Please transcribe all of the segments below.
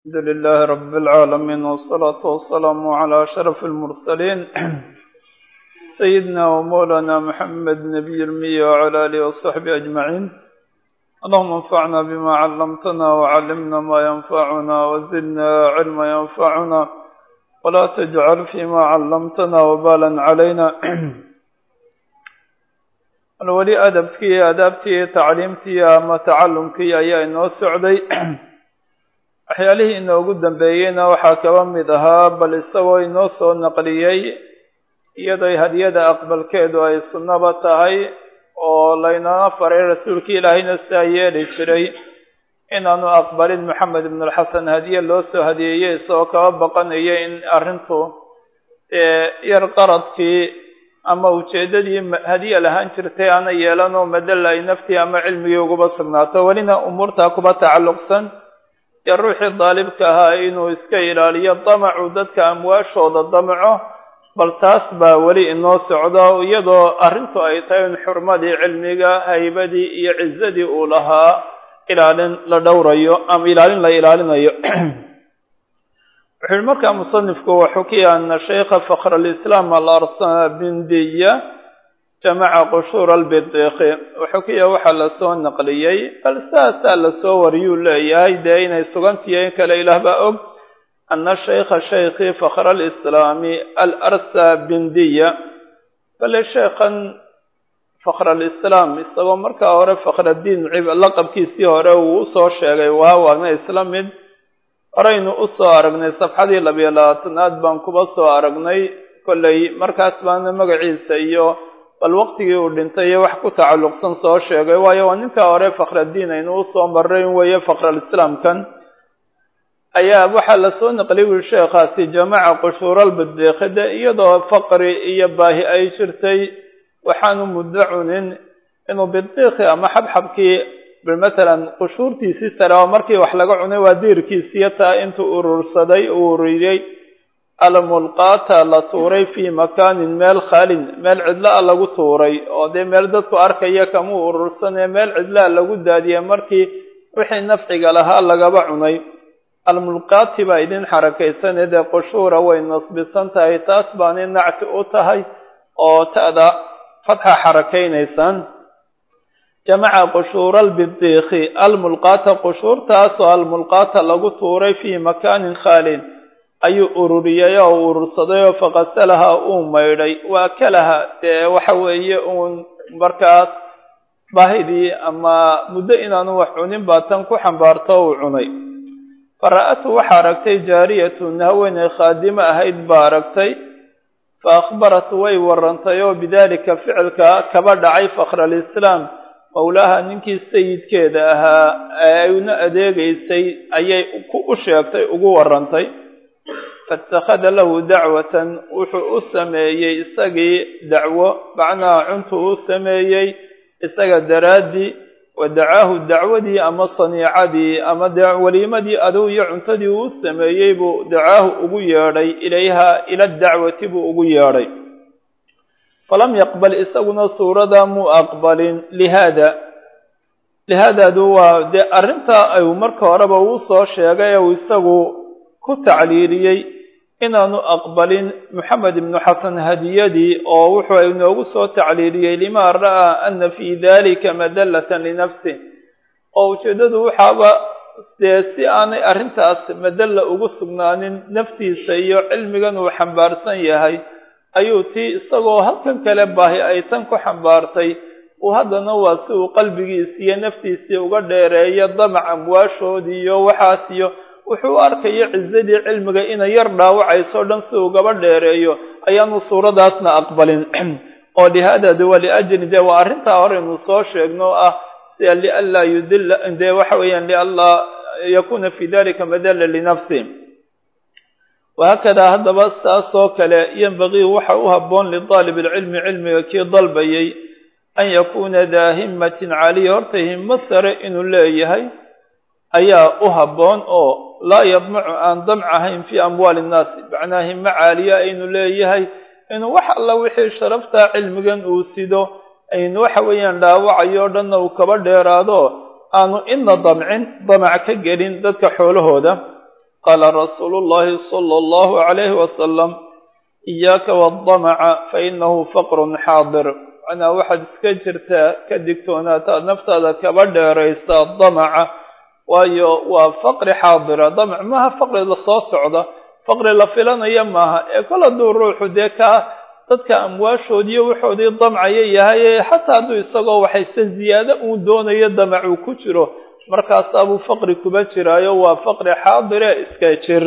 الحمد لله رب العالمين والصلاة والسلام على أشرف المرسلين سيدنا ومولانا محمد نبي المية وعلى آله وصحبه أجمعين اللهم انفعنا بما علمتنا وعلمنا ما ينفعنا وزدنا علما ينفعنا ولا تجعل فيما علمتنا وبالا علينا weli adabkii iyo adaabtii iyo tacliimtii ama tacalumkii ayaa inoo socday waxyaalihii inoogu dambeeyeyna waxaa kaba mid ahaa bal isagoo inoo soo naqliyey iyadoo hadiyada aqbalkeedu ay sunnaba tahay oo laynana faray rasuulkii ilaahayna sidaa yeeli jiray inaanu aqbalin maxamed ibn alxasan hadiye loo soo hadiyeeyey isagoo kaba baqanaya in arrintu yar qaradkii ama ujeeddadii hadiya lahaan jirtay aana yeelanoo madalla ay naftii ama cilmigii uguba sugnaato welina umuurtaa kuba tacalluqsan iyo ruuxii daalibka ahaa inuu iska ilaaliyo damacu dadka amwaashooda damaco bal taas baa weli inoo socdo iyadoo arrintu ay tahay in xurmadii cilmiga haybadii iyo cizadii uu lahaa ilaalin la dhowrayo ama ilaalin la ilaalinayo wuxuu yihi markaa musanifku waxukiya ana shaykha fakhr alislaam alarsana bindiya jamaca qushuur albidiqi waxukiya waxaa lasoo naqliyey bal saasaa lasoo wariyuu leeyahay dee inay sugantiyo in kale ilaah baa og ana shaykha shaykhi fakhr alislaami alarsa bindiya bale sheekhan fakhr alislaam isagoo markaa hore fakhradiin laqabkiisii hore uu usoo sheegay waa waana isla mid horeynu usoo aragnay safxadii labiyo labaatanaad baan kuba soo aragnay kollay markaas baana magaciisa iyo bal waqtigii uu dhintay iyo wax ku tacalluqsan soo sheegay waayo waa ninka hore fakhradiin aynu usoo marray weeye fakhralislaamkan ayaa waxaa lasoo naqliyay wuli sheekhaasi jamaca qushuuralbidiiqide iyadoo faqri iyo baahi ay jirtay waxaanu muddo cunin inuu bidiiqi ama xabxabkii matalan qushuurtiisii sare oo markii wax laga cunay waa diirkiisiyo taa intuu urursaday uu ururiyey almulqaata la tuuray fii makaanin meel khaalin meel cidla-a lagu tuuray oo dee meel dadku arkaya kamuu urursanee meel cidlaa lagu daadiyey markii wixii nafciga lahaa lagaba cunay almulqaati baa idin xarakaysanee dee qushuura way nasbisan tahay taas baani nacti u tahay oo ta'da fatxa xarakaynaysaan jamaca qushuura albidiikhi almulqaata qushuurtaasoo almulqaata lagu tuuray fii makaanin khaalin ayuu ururiyay oo urursaday oo faqasalaha uu maydhay waa kalaha dee waxa weeye uun markaas baahidii ama muddo inaanu wax cunin baa tan ku xambaarto uu cunay fara-atu waxaa aragtay jaariyatun haweeney khaadimo ahayd baa aragtay fa akhbaratu way warantay oo bidaalika ficilka kaba dhacay fakhralislaam mawlaaha ninkii sayidkeeda ahaa ee ayna adeegaysay ayay u sheegtay ugu warantay faitakhada lahu dacwatan wuxuu u sameeyey isagii dacwo macnaha cuntuu u sameeyey isaga daraaddii wa dacaahu dacwadii ama saniicadii ama weliimadii adow iyo cuntadii uu sameeyey buu dacaahu ugu yeedhay ilayha ila dacwati buu ugu yeedhay falam yaqbal isaguna suurada muu aqbalin lihaada lihaadaadu waa dee arrintaa ayuu marka horeba uu soo sheegay uu isagu ku tacliiliyey inaanu aqbalin moxamed ibnu xasan hadiyadii oo wuxuu inoogu soo tacliiliyey limaa ra'aa ana fii dalika madallatan linafsi oo ujeeddadu waxaaba dee si aanay arrintaas madalla ugu sugnaanin naftiisa iyo cilmigan uu xambaarsan yahay ayuu tii isagoo halkan kale baahi ay tan ku xambaartay uu haddana waa si uu qalbigiisii iyo naftiisii uga dheereeyo damac amwaashoodii iyo waxaas iyo wuxuu arkaya cizadii cilmiga inay yar dhaawacayso dhan si ugaba dheereeyo ayaanu suuradaasna aqbalin oo lihaadadu waa liajli dee waa arrintaa horeynu soo sheegno o ah sia lianlaa yudilla dee waxa weeyaan lianlaa yakuna fi dalika madalla linafsi wahaakadaa haddaba saasoo kale yanbagii waxa u habboon lidaalib alcilmi cilmiga kii dalbayay an yakuuna daa himmatin caaliya horta himmo sare inuu leeyahay ayaa u habboon oo laa yadmacu aan damc ahayn fii amwaali innaasi macnaa himmo caaliya inuu leeyahay inuu wax alla wixii sharaftaa cilmigan uu sido aynu waxa weeyaan dhaawacayo dhanna uu kaba dheeraado aanu ina damcin damac ka gelin dadka xoolahooda qaala rasuulu llahi sala allahu calayhi wasalam iyaaka waddamaca fa inahu faqrun xaadir macnaa waxaad iska jirtaa ka digtoonaata naftaada kaba dheeraysa damaca waayo waa faqri xaadira damac maaha faqri la soo socda faqri la filanaya maaha ee kol hadduu ruuxu dee kaa dadka amwaashoodiiyo wuxoodii damcaya yahay xataa hadduu isagoo waxayse ziyaado uu doonayo damac uu ku jiro markaasaabuu faqri kuba jiraayo waa faqri xaadire iska jir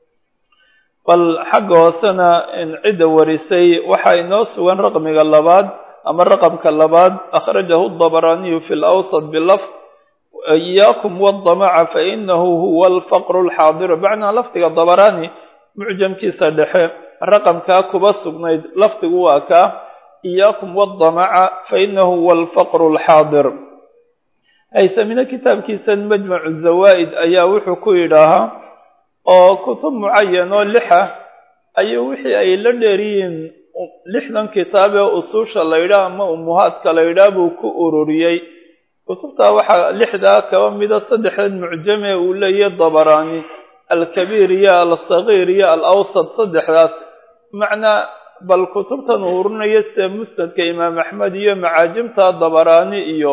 bal xagga hoosena cidda warisay waxaa inoo sugan raqmiga labaad ama raqamka labaad akhrajahu dabaraaniyu fi lawsat bilafd iyaakum waddamaca fa inahu huwa alfaqru alxaadiru macnaa lafdiga dabaraani mucjamkiisa dhexe raqamkaa kuba sugnayd lafdigu waa kaa iyaakum waddamaca fa inahu huwa alfaqru alxaadir haysamina kitaabkiisan majmacu zawaa'id ayaa wuxuu ku yidhaahaa oo kutub mucayan oo lixa ayuu wixii ay la dheeriyiin lixdan kitaab ee usuusha la yidhaah ama umuhaadka la yidhaah buu ku ururiyey kutubtaa waxaa lixdaa kaba mida saddexdeed mucjame uu leeyahy dabaraani alkabiir iyo alsagiir iyo alawsat saddexdaas macnaa bal kutubtan uu ururinayo sida musnadka imaam axmed iyo macaajimta dabaraani iyo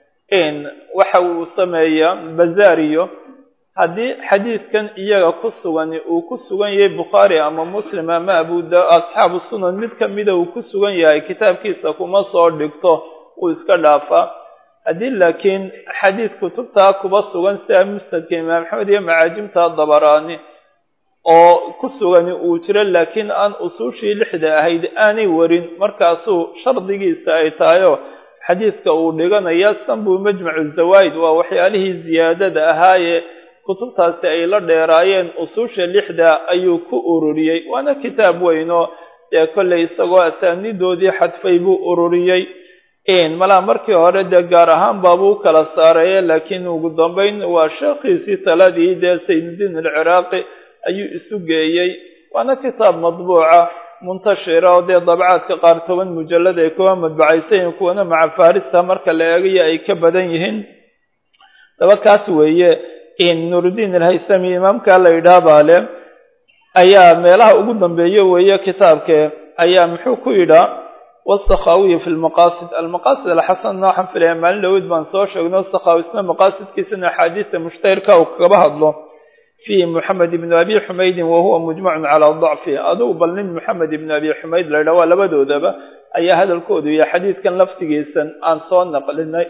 waxa uu sameeyaa bazaariyo haddii xadiidkan iyaga ku sugani uu ku sugan yahay bukhaari ama muslim ama abu da asxaabu sunan mid kamida uu ku sugan yahay kitaabkiisa kuma soo dhigto uu iska dhaafaa haddii laakiin xadiid kutubtaa kuba sugan sida musnadka imaam axmed iyo macaajimta dabaraani oo ku sugani uu jiro laakiin aan usuushii lixda ahayd aanay warin markaasuu shardigiisa ay tahayoo xadiidka uu dhiganaya sanbuu majmacu zawaa'id waa waxyaalihii ziyaadada ahaayee kutubtaasi ay la dheeraayeen usuusha lixda ayuu ku ururiyey waana kitaab weynoo dee kollay isagoo asaanidoodii xadfay buu ururiyey malaa markii hore dee gaar ahaan baabuu kala saaraya laakiin ugu dambeyn waa sheekhiisii taladii dee saynudiin alciraaqi ayuu isu geeyey waana kitaab madbuuca muntashira oo dee dabcaadka qaar toban mujallad ay kuwa madbacaysayiin kuwana maca farista marka la eegayo ay ka badan yihiin daba kaas weeye nurudiin alhaysami imaamka la yidhaah baale ayaa meelaha ugu dambeeyo weeye kitaabke ayaa muxuu ku yidhaa wasakhawiyi fi lmaqaasid almaqaasid alxasan waxaan filaya maalin dhaweyd baan soo sheegno sakhawisna maqaasidkiisana axaadiista mushtahirka uu kagaba hadlo fihi moxamed ibnu abi xumaydin wahuwa mujmacun calaa dacfi adugu bal nin moxamed ibnu abi xumayd la yidhaha waa labadoodaba ayaa hadalkoodu iyo xadiidkan laftigiisan aan soo naqlinay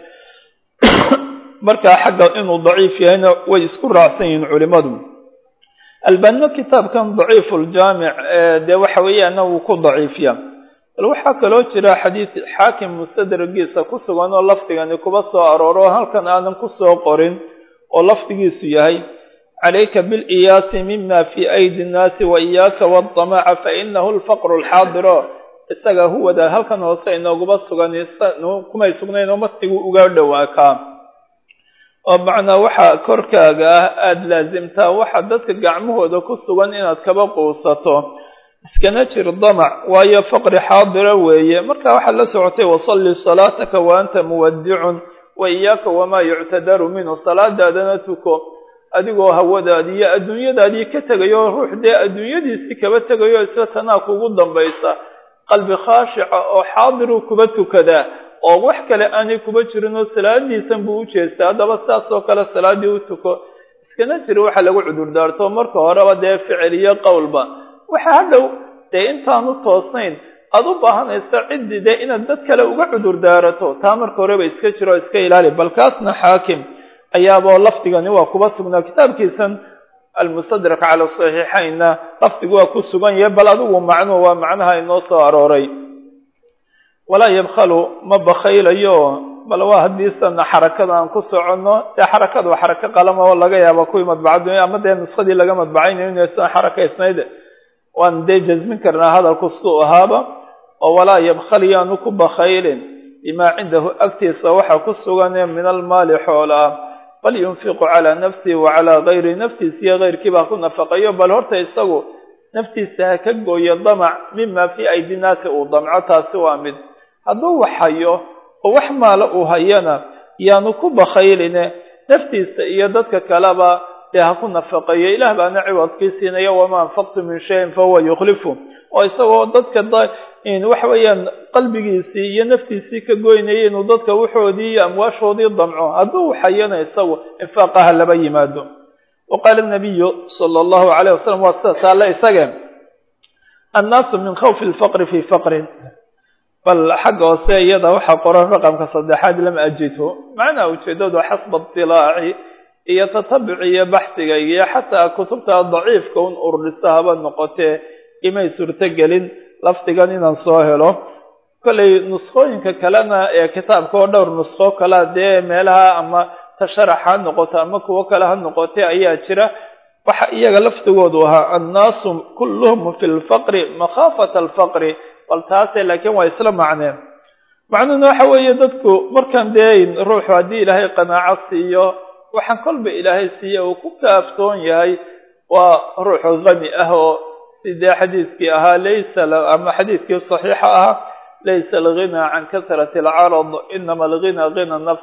markaa xagga inuu daciif yahayna way isku raacsan yihiin culimadu albanno kitaabkan daciifu ljaamic dee waxa weeyaana wuu ku daciifiya bal waxaa kaloo jira xadiid xaakim mustadragiisa ku sugan oo lafdigani kuba soo arooro halkan aanan kusoo qorin oo lafdigiisu yahay calayka biliyaasi mima fii aydi nnaasi wa iyaaka waddamaca fa inahu lfaqru alxaadiro isaga huwada halkan hoose inooguma sugan kumay sugnayn oo matnigu uga dhowaakaa oo macnaa waxaa korkaaga ah aada laasimtaa waxa dadka gacmahooda ku sugan inaad kaba quusato iskana jir damac waayo faqri xaadira weeye marka waxaad la socotay wasalli salaataka wa anta muwadicun wa iyaaka wamaa yuctadaru minhu salaadaadana tuko adigoo hawadaadi iyo adduunyadaadii ka tegayo ruux dee adduunyadiisii kaba tegayo isla tanaa kugu dambaysa qalbi khaashica oo xaadiruu kuba tukadaa oo wax kale aanay kuba jirin oo salaadiisan buu u jeestaa haddaba saas oo kale salaaddii u tuko iskana jira waxa lagu cudurdaarto marka horeba dee ficil iyo qowlba waxa hadhow dee intaanu toosnayn aada u baahanaysa ciddii dee inaad dad kale uga cudurdaarato taa marka horeba iska jiro o iska ilaali bal kaasna xaakim ayaaboo lafdigani waa kuba sugnaa kitaabkiisan almustadrak cala saxiixaynna lafdigu waa ku sugan yahay bal adigu macnuhu waa macnaha inoo soo arooray walaa yabkhalu ma bakhaylayo bal waa haddiisana xarakada aan ku soconno dee xarakada waa xarako qalama oo laga yaaba kuwii madbacadu ama dee nuskadii laga madbacaynayo inaysan xarakaysnayd waan dee jasmin karnaa hadalku suu ahaaba oo walaa yabkhal yaanu ku bakhaylin bimaa cindahu agtiisa waxa ku suganee min almaali xoolaa bal yunfiqu calaa nafsihi wa calaa gayri naftiisa iyo keyrkiiba ha ku nafaqayo bal horta isagu naftiisa ha ka gooyo damac mima fii aydi naasi uu damco taasi waa mid hadduu wax hayo oo wax maalo uu hayana yaanu ku bakhayline naftiisa iyo dadka kaleba dee ha ku nafaqeeyo ilaah baana ciwadkii siinaya wamaa anfaqtu min shayin fahuwa yukhlifu oo isagoo dadka waxa weeyaan qalbigiisii iyo naftiisii ka goynaya inuu dadka waxoodii iyo amwaashoodii damco hadduu xayana isagu infaaqaha laba yimaado wa qaala nabiyu sala allahu alayh wasalam waa sida taale isage annaasu min khawfi lfaqri fii faqrin bal xagga hoose iyada waxaa qoran raqamka saddexaad lam ajidhu macnaha ujeedadu xasba itilaaci iyo tatabuc iyo baxdiga iyo xataa kutubta daciifka un ururisa haba noqotee imay suurtogelin lafdigan inaan soo helo kollay nuskooyinka kalena ee kitaabka oo dhowr nusko kalea dee meelaha ama tasharax ha noqoto ama kuwo kale ha noqotee ayaa jira waxa iyaga lafdigoodu ahaa annaasu kulluhum fi lfaqri makhaafata alfaqri bal taase laakiin waa isla macneen macnuhuna waxa weeye dadku markaan dee ruuxu haddii ilaahay qanaaco siiyo waxaan kolba ilaahay siiya uu ku kaaftoon yahay waa ruuxu hani ah oo sidee xadiidkii ahaa laysa ama xadiidkii saxiixa ahaa laysa alghinaa can kasrati alcarad inama alghinaa ghina nafs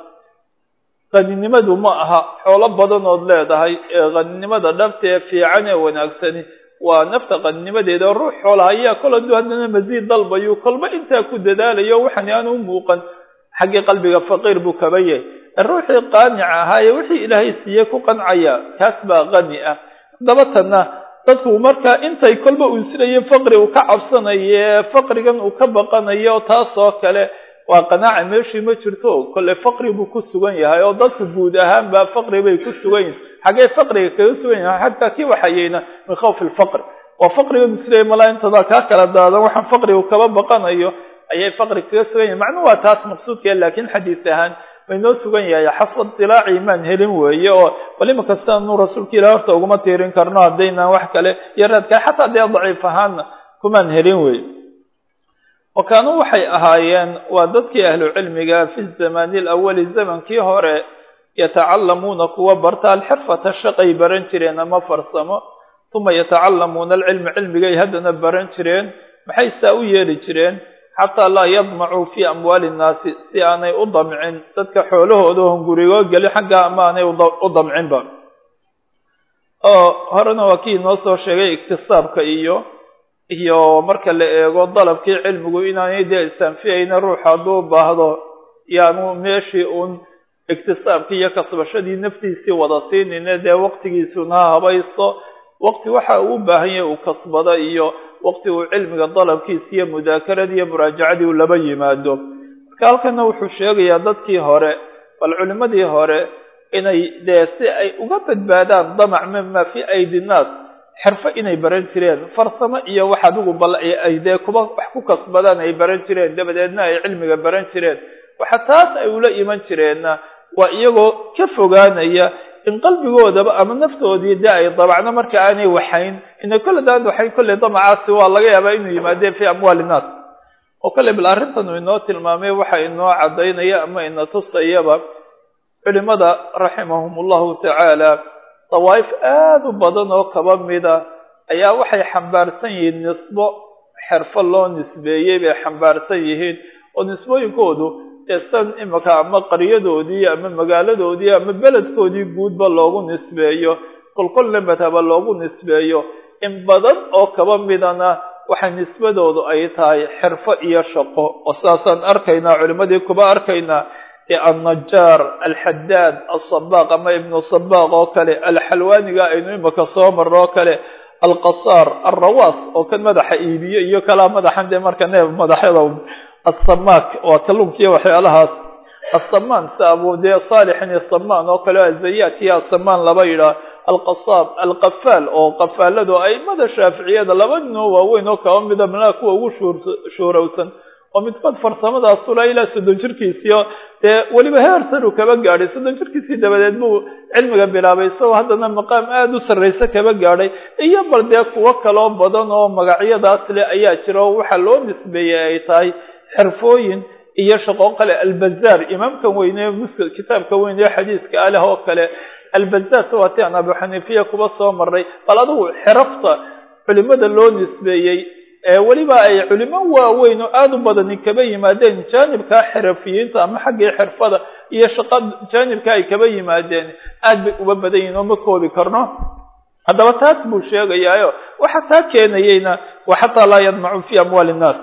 haninimadu ma aha xoolo badanood leedahay ee haninimada dhabta ee fiican ee wanaagsani waa nafta qaninimadeeda oo ruux xoolaha ayaa kol hadduu haddana masiid dalbayo kolba intaa ku dadaalayo waxaan aan u muuqan xaggii qalbiga faqiir buu kaba yahay ruuxii qaanica ahaa ee wixii ilaahay siiyey ku qancaya kaas baa qani ah haddaba tanna dadku markaa intay kolba uu isleeya faqri uu ka cabsanaye faqrigan uu ka baqanayo taasoo kale waa qanaaca meeshii ma jirto kolle faqri buu ku sugan yahay oo dadku guud ahaan baa faqri bay ku sugan yihin xaggee faqriga kaga sugan yahay xataa kii waxayeyna min khawfi lfaqr waa faqrigan isleeya malaa intadaa kaa kala daadan waxaan faqrigu kaba baqanayo ayay faqri kaga sugan yahay macnuhu waa taas maqsuudka laakiin xadiis ahaan way noo sugan yahay xasba itilaaci imaan helin weeye oo bal imaka sidaanu rasuulka ilahi horta uguma tiirin karno haddaynaan wax kale iyo raadka xataa dee daciif ahaana kumaan helin wey wa kaanuu waxay ahaayeen waa dadkii ahlu cilmiga fi zamani alawali zamankii hore yatacalamuuna kuwa barta alxirfata shaqay baran jireen ama farsamo uma yatacalamuuna alcilma cilmigay haddana baran jireen maxay saa u yeeli jireen xataa laa yadmacuu fii amwaali innaasi si aanay u damcin dadka xoolahooda hongurigoo geli xagga ama aanay u damcinba oo horena waa kii inoo soo sheegay iktisaabka iyo iyo marka la eego dalabkii cilmigu inaanay dee isanfiyayna ruux hadduu baahdo yaanu meeshii uun iktisaabkii iyo kasbashadii naftiisii wada siinayna dee waqtigiisuna ha habaysto waqti waxa uu u baahan yahay uu kasbado iyo waqti uu cilmiga dalabkiisa iyo mudaakaradi iyo muraajacadii uu laba yimaado marka halkana wuxuu sheegayaa dadkii hore bal culimmadii hore inay dee si ay uga badbaadaan damac mima fii aydi nnaas xirfo inay baran jireen farsamo iyo wax adigu bal ay dee kuba wax ku kasbadaan ay baran jireen dabadeedna ay cilmiga baran jireen waxa taas ay ula iman jireenna waa iyagoo ka fogaanaya in qalbigoodaba ama naftoodii dee ay dabacno marka aanay waxayn ina kolle daan waxayn kolley damacaasi waa laga yaabaa inuu yimaadeen fii amwaali innaas oo kolley bal arrintan uu inoo tilmaamay waxa inoo caddaynaya ama ina tusayaba culimada raximahum allahu tacaala dawaa'if aada u badan oo kaba mida ayaa waxay xambaarsan yihiin nisbo xirfo loo nisbeeyey bay xambaarsan yihiin oo nisbooyinkoodu dee san imika ama qaryadoodii ama magaaladoodii ama beledkoodii guudba loogu nisbeeyo kolkolna madhaba loogu nisbeeyo in badan oo kaba midana waxay nisbadoodu ay tahay xirfo iyo shaqo oo sidaasaan arkaynaa culimadii kuba arkaynaa dee annajaar alxadaad alsabaaq ama ibnu sabaaq oo kale alxalwaaniga aynu imika soo marno oo kale alqasaar alrawaas oo kan madaxa iibiyo iyo kalaa madaxan dee marka neef madaxyada asamaak waa kalluunkiiyo waxyaalahaas asamaan si abu dee saalixin iyo samaan oo kale azayaat iyo asamaan laba yidhaah alqasaab alqafaal oo qafaaladu aimada shaaficiyada laba ninoo waaweyn oo kaba mida malaa kuwa ugu shuurowsan oo midkood farsamadaasula ilaa soddon jirkiisiio dee weliba heer saru kaba gaadhay soddon jirkiisii dabadeed buu cilmiga bilaabay isagoo haddana maqaam aada u sarrayse kaba gaadhay iyo bal dee kuwo kaloo badan oo magacyadaas leh ayaa jira oo waxaa loo nisbeeyey ay tahay xirfooyin iyo shaqo kale albazaar imaamkan weyne musk kitaabka weyne xadiiska aleh oo kale albazaar sawaati aan abu xaniifiya kuba soo maray bal adigu xirafta culimada loo nisbeeyey weliba ay culimo waaweyn oo aada u badani kaba yimaadeen jaanibkaa xirafiyiinta ama xaggii xirfada iyo shaqo jaanibka ay kaba yimaadeen aad bay uba badan yihin oo ma koobi karno haddaba taas buu sheegayaayo waxa taa keenayeyna wa xataa laa yadmacu fi amwaali innaas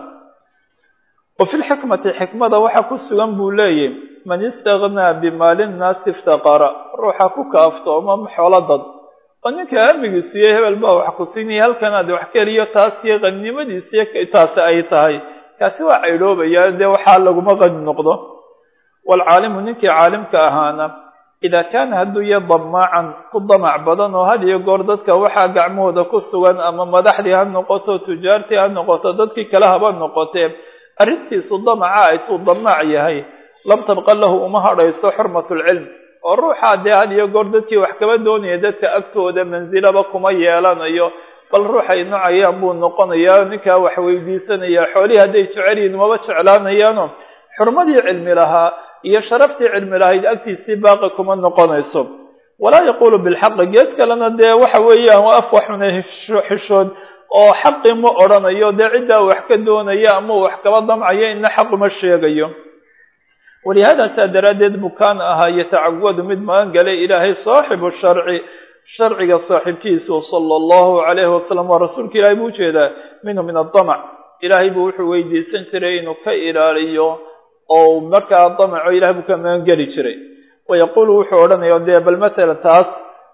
wa fi lxikmati xikmada waxa ku sugan buu leeyahy man istagnaa bimaali nnaasi iftaqara ruuxa ku kaaftooma xoolo dad oo ninka hamigiisu iyo hebel baa wax ku siinaya halkan aad wax keliyo taas iyo qannimadiisiyo taasi ay tahay kaasi waa caydhoobaya dee waxaa laguma qani noqdo waalcaalimu ninkii caalimka ahaana idaa kaana hadduu ya damaacan ku damac badan oo had iyo goor dadka waxaa gacmahooda ku sugan ama madaxdii ha noqoto tujaartii ha noqoto dadkii kale haba noqotee arrintiisu damaca ay tuu damaac yahay lam tabqa lahu uma hadhayso xurmatulcilm oo ruuxaa dee had iyo goor dadkii wax kaba doonaya dadka agtooda mansilaba kuma yeelanayo bal ruuxay nocayaan buu noqonayaa ninkaa wax weydiisanaya xoolihii hadday jecelyihin maba jeclaanayaano xurmadii cilmi lahaa iyo sharaftii cilmi lahayd agtiisii baaqi kuma noqonayso walaa yaquulu bilxaqi gees kalena dee waxa weeyaan waa af waxuna xishood oo xaqi ma odhanayo dee ciddaa wax ka doonaya ama wax kaba damcayo ina xaquma sheegayo walihaada saa daraaddeed buu kaana ahaa yatacawadu mid magan galay ilaahay saaxibu sharci sharciga saaxiibkiisu sala allahu calayhi wasalam waa rasuulka ilaahay buu ujeedaa minhu min adamac ilaahay buu wuxuu weydiisan jiray inuu ka ilaaliyo oo markaa damaco ilahay buu ka magan geli jiray wayaquulu wuxuu odhanaya dee bal matala taas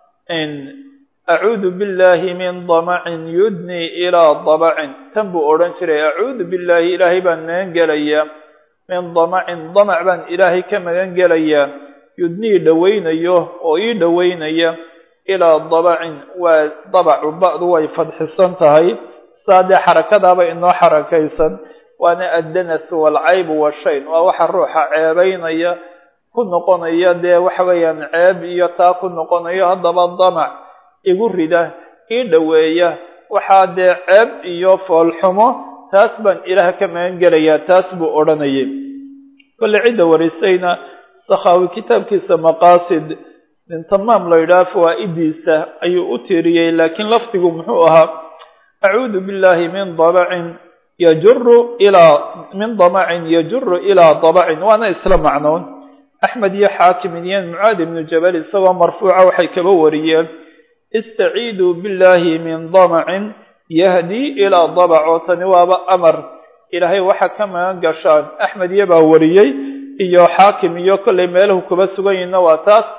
acuudu billahi min damacin yudnii ilaa dabacin tan buu odhan jiray acuudu billahi ilaahay baan magan gelayaa min damacin damac baan ilaahay ka magan gelayaa yudnii dhowaynayo oo ii dhowaynaya ilaa dabacin waa dabacu ba'du way fadxisan tahay saa dee xarakadaaba inoo xarakaysan waana addanas waalcaybu washayn waa waxa ruuxa ceebaynaya ku noqonaya dee waxa weeyaan ceeb iyo taa ku noqonayo haddaba damac igu rida ii dhoweeya waxaa dee ceeb iyo foolxumo taas baan ilaah ka magan gelayaa taas buu odhanayay kolle cidda warisayna sakhaawi kitaabkiisa maqaasid min tamaam la yidhaha fawaa'idiisa ayuu u tiiriyey laakiin lafdigu muxuu ahaa acuudu billahi min dabacin yajuru ilaa min damacin yajuru ilaa dabacin waana isla macnoon axmed iyo xaakim iyo mucaad ibnu jabal isagoo marfuuca waxay kaba wariyeen istaciiduu billahi min damacin yahdii ilaa dabac oo tani waaba amar ilaahay waxa ka magan gashaan axmed iyo baa wariyey iyo xaakim iyo kollay meelahu kuba sugan yihinna waa taas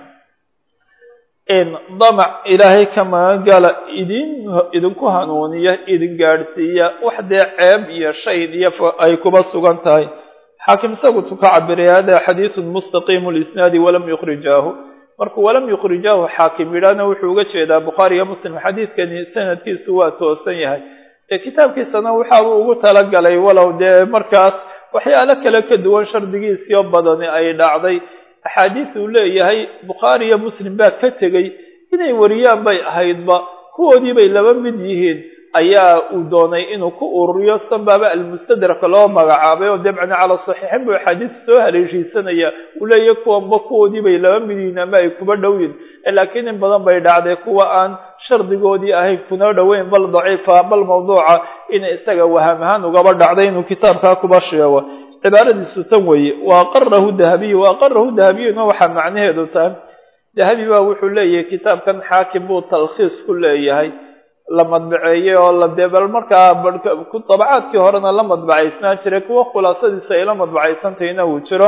in damac ilaahay ka magan gala idin idinku hanuuniya idin gaadhsiiya wax dee ceeb iyo shayd iyo ay kuba sugan tahay xaakim isagu tu ka cabiray hada xadiisun mustaqiimu lisnaadi walam yukhrijaahu markuu walam yukhrijaahu xaakim yidhaahna wuxuu uga jeedaa bukhaari iyo muslim xadiidkani sanadkiisu waa toosan yahay ee kitaabkiisana waxaabuu ugu talagalay walow dee markaas waxyaalo kale ka duwan shardigiisiyo badani ay dhacday axaadiis uu leeyahay bukhaari iyo muslim baa ka tegey inay wariyaan bay ahaydba kuwoodii bay laba mid yihiin ayaa uu doonay inuu ku ururiyo sanbaaba almustadraka loo magacaabay oo dabcana cala saxiixin buu axaadiis soo haleeshiisanaya uu leeyahay kuwanba kuwoodii bay laba mid yihiin ama ay kuba dhowyin laakiin in badan bay dhacday kuwa aan shardigoodii ahayn kuna dhoweyn bal daciifa bal mawduuca inay isaga waham ahaan ugaba dhacday inuu kitaabkaa kuba sheego cibaaradiisu tan weeye wa aqarahu dahabiyu wa aqarahu dahabiyuna waxaa macnaheedu tahay dahabi baa wuxuu leeyahay kitaabkan xaakim buu talkhiis ku leeyahay la madbaceeyey oo la dee bal markaa dabacaadkii horena la madbacaysnaan jiray kuwa khulaasadiisu ay la madbacaysantahayna uu jiro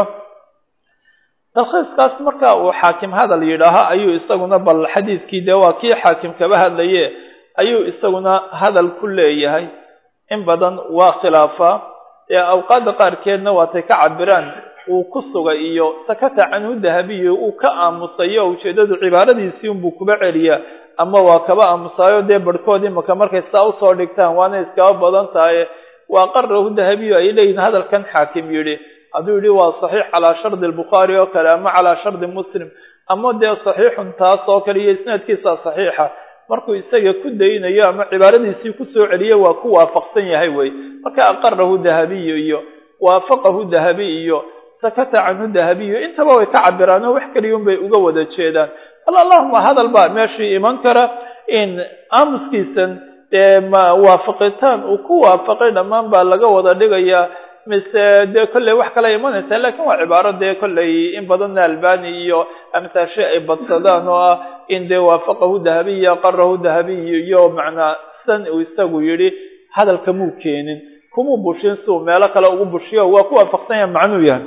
talkhiiskaas marka uu xaakim hadal yidhaaha ayuu isaguna bal xadiidkii dee waa kii xaakim kaba hadlaye ayuu isaguna hadal ku leeyahay in badan waa khilaafaa ee awqaadda qaarkeedna waatay ka cabiraan uu ku sugay iyo sakata canhu dahabiyo uu ka aamusayo ujeeddadu cibaaradiisii unbuu kuba celiyaa ama waa kaba aamusaayo dee barhkood imaka markay saa usoo dhigtaan waana iskaba badan tahay waa qarahu dahabiyo ay leeyihin hadalkan xaakim yidhi hadduu yidhi waa saxiix calaa shardi albukhaari oo kale ama calaa shardi muslim ama dee saxiixun taas oo kale iyo isnaadkiisa saxiixa markuu isaga ku daynayo ama cibaaradiisii kusoo celiyo waa ku waafaqsan yahay wey marka aqarahu dahabiyu iyo waafaqahu dahabi iyo sakata canhu dahabiyu intaba way ka cabiraan oo wax keliyun bay uga wada jeedaan bal allahuma hadal baa meeshii iman kara in aamuskiisan dee ma waafaqitaan uu ku waafaqay dhammaan baa laga wada dhigayaa mise dee kolley wax kala imanaysa lakin waa cibaaro dee kolley in badanna albani iyo amtaashe ay badsadaan oo ah in dee waafaqahu dahabiya qarahu dahabiy iyo macnaa san uu isagu yidhi hadalka muu keenin kumuu bushin si uu meelo kale ugu bushiyo waa ku waafaqsan yaha macnuu yahay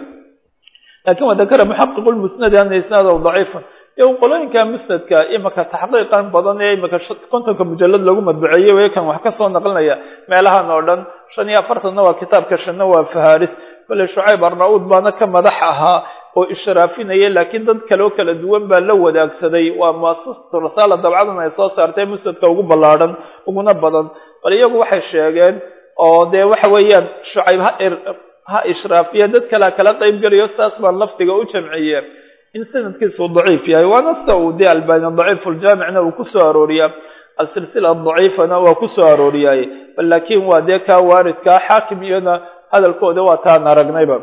lakin wadakara muxaqiqu lmusnadi ana isnaadahu daciifun iyo qolooyinka musnadka imaka taxqiiqan badan ee imaka kontonka mujalad lagu madbuceeyey way kan wax kasoo naqlinaya meelahan oo dhan shan iyo afartanna waa kitaabka shanna waa faharis kolley shucayb arna-uud baana ka madax ahaa oo ishraafinaya laakiin dad kaleo kala duwan baa la wadaagsaday waa muasasatu rasaala dabcadan ay soo saartay musnadka ugu ballaadhan uguna badan bal iyagu waxay sheegeen oo dee waxa weeyaan shucayb ha ha ishraafiya dad kalea kala qayb gelayo saas baan lafdiga u jamciye in sanadkiisu daciif yahay waana sida uu dee albani daciifu ljaamicna uu kusoo arooriyaa alsilsila daciifana waa kusoo arooriyaay bal laakiin waa dee kaa waaridkaa xaakim iyona hadalkooda waa taan aragnayba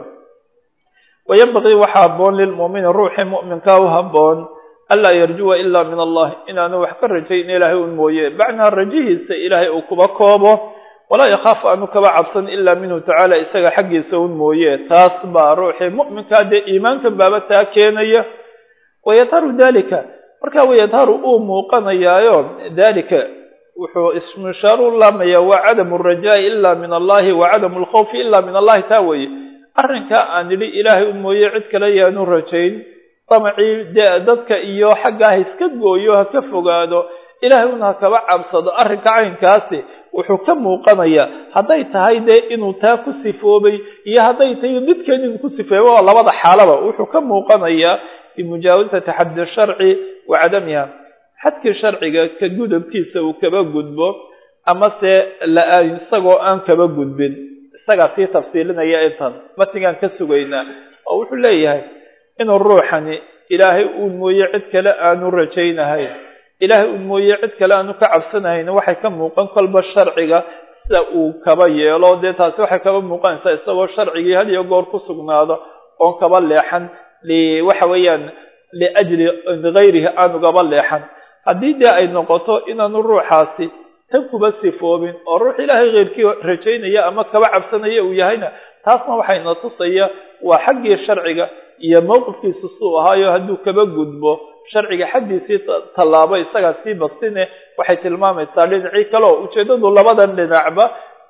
wayanbagii waxaa habboon lilmu'mini ruuxii mu'minkaa u habboon anlaa yarjuwa ilaa min allah inaanu wax ka rajayn ilaahay un mooye bacnaa rajihiisa ilaahay uu kuba koobo walaa yakhaafu aanu kaba cabsan ilaa minhu tacaala isaga xaggiisa un mooye taas baa ruuxii mu'minkaa dee iimaankan baaba taa keenaya wayadharu dalika markaa wayadharu uu muuqanayaayo dalika wuxuu ismishaaru laamaya waa cadamu alrajaa'i ilaa min allahi wa cadamu alkhawfi ilaa min allahi taa weeye arrinkaa aan idhi ilaahay un mooye cid kale yaanu rajayn damacii dee dadka iyo xaggaa ha iska gooyo ha ka fogaado ilaahay un ha kaba cabsado arrinka caynkaasi wuxuu ka muuqanayaa hadday tahay dee inuu taa ku sifoobay iyo hadday tahay didkeen inuu ku sifeeyo waa labada xaalaba wuxuu ka muuqanayaa bimujaawasati xaddi sharci wa cadamiha xadkii sharciga ka gudubkiisa uu kaba gudbo amase la-aan isagoo aan kaba gudbin isagaa sii tafsiilinaya intan matigaan ka sugaynaa oo wuxuu leeyahay inuu ruuxani ilaahay uun mooye cid kale aanu rajaynahayn ilaahay un mooye cid kale aanu ka cabsanahayn waxay ka muuqan kolba sharciga sida uu kaba yeelo dee taasi waxay kaba muuqanaysaa isagoo sharcigii had iyo goor ku sugnaado oon kaba leexan waxa weeyaan liajli gayrihi aanu kaba leexan haddii dee ay noqoto inaanu ruuxaasi tan kuba sifoobin oo ruux ilaahay keyrkii rajaynaya ama kaba cabsanaya uu yahayna taasna waxayna tusaya waa xaggii sharciga iyo mowqifkiisu suu ahaayo hadduu kaba gudbo sharciga xaddiisii tallaabo isagaa sii bastine waxay tilmaamaysaa dhinacii kale oo ujeeddadu labadan dhinacba